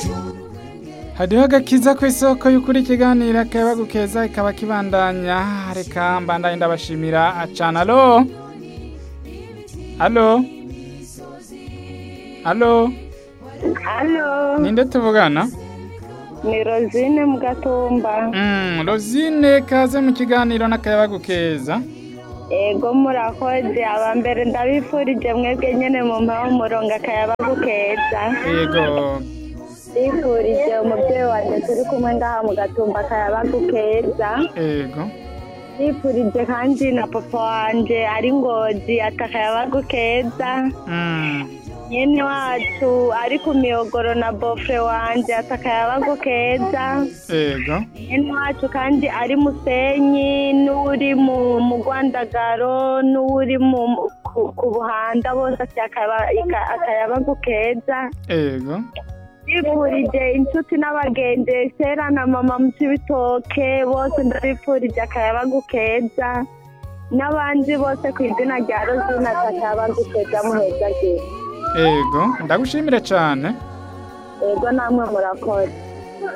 hariho agakiza ku isoko y'ukuri ikiganiro akaba gukeza ikaba kibandanya reka mbandanye ndabashimira acana alo alo alo Halo, ninde tuvugana ni Rosine Mugatumba. Mm, Rosine kaze mu kiganiro n'akayabagu keza Ego murakoze aba mbere ndabifurije mwebwe nyene mu mpaho murongo akayabagu keza. yego Ndifurije umuvyeyi wanje turi kumwe ngaha mu gatumba akayabagu keza. yego Ndifurije kandi na papa wanje ari ngozi ati akayabagu keza. Mm, Nyene wacu ari ku miyogoro na bofre wanje ati akayabagu keza. yego Mwene wacu kandi ari musenyi n'uri mu mu rwandagaro n'uri mu ku- ku buhanda bose ati akaba- ika- akayabagu keza yego ndifurije inshuti n'abagenzi sera na mama mu cibitoke bose ndabifurije akayabagu keza n'abandi bose ku izina rya rozina ati akayabagu keza muheza yego ndagushimire cyane yego namwe murakoze